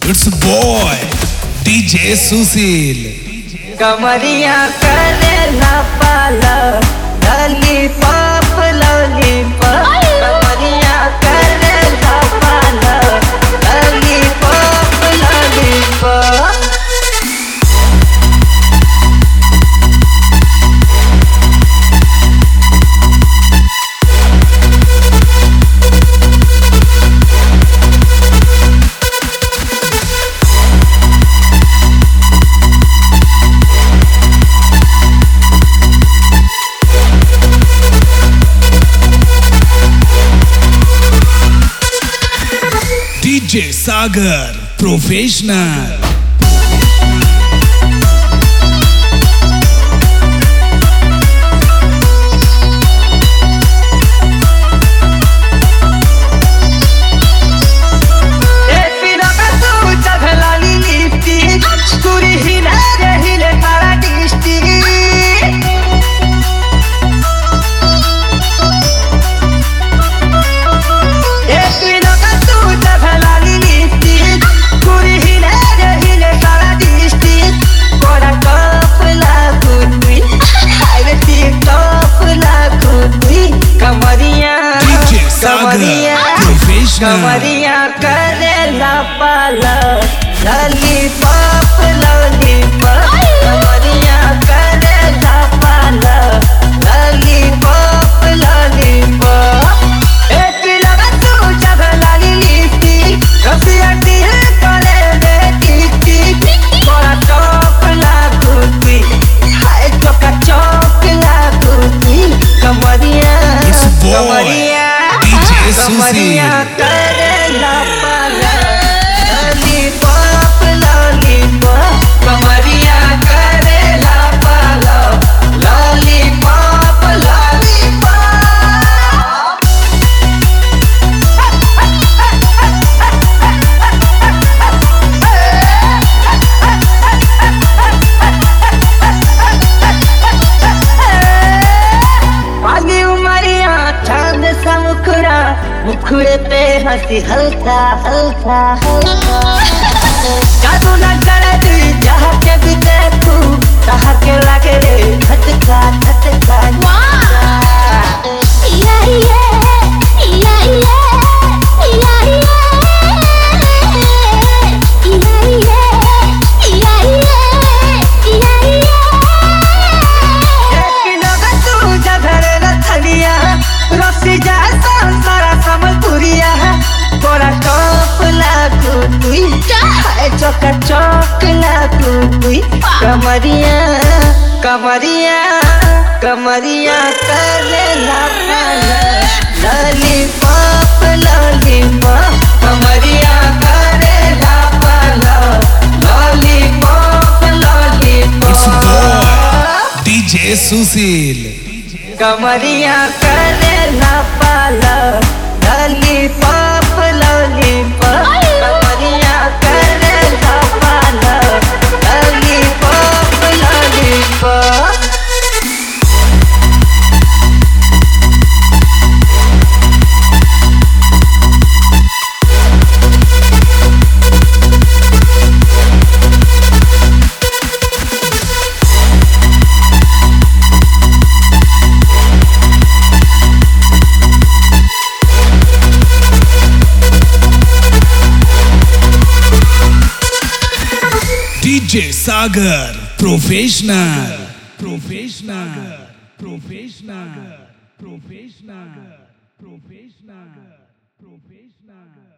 It's a boy, DJ Susil. कमरिया करे ना पाला लॉलीपॉप लॉलीपॉप कमरिया करे ना पाला lollipop lollipop DJ Sagar, professional. ए पिना पे तू चढ़ला लिपस्टिक पूरी हिला रे हिले तारा डिस्ट्रिक्ट ए पिना पे तू चढ़ला लिपस्टिक पूरी हिला रे हिले तारा डिस्ट्रिक्ट कोरा कप लागुनी हाय रे टिकटॉप लागुनी कमरिया DJ Sagar, कमरिया professional. कमरिया करेला पाला लॉलीपॉप लॉलीपॉप कमरिया करेला पाला लॉलीपॉप लॉलीपॉप एक लगा तू जब लाली लिपस्टिक रसिया दिल करे दे टिक टिक बड़ा टॉप लागुती हाय चोका चौक लागुती कमरिया It's a boy, कमरिया DJ कमरिया Susil. करेला पाला लॉलीपॉप लॉलीपॉप कमरिया करेला पाला लॉलीपॉप लॉलीपॉप पाली उमरिया चांद सा मुखड़ा मुखड़े पे हंसी हल्का हल्का हल्का जादू न करे तू जहाँ के भी देखू तहाँ के लगे रे खटका खटका कमरिया कमरिया कमरिया करे लॉलीपॉप लॉलीपॉप कमरिया करे lollipop It's a boy, lollipop DJ Susil. कमरिया करे ना पाला लॉलीपॉप लॉलीपॉप कमरिया करे ना पाला lollipop lollipop DJ Sagar, professional. Professional. Professional. Professional. Professional. Professional.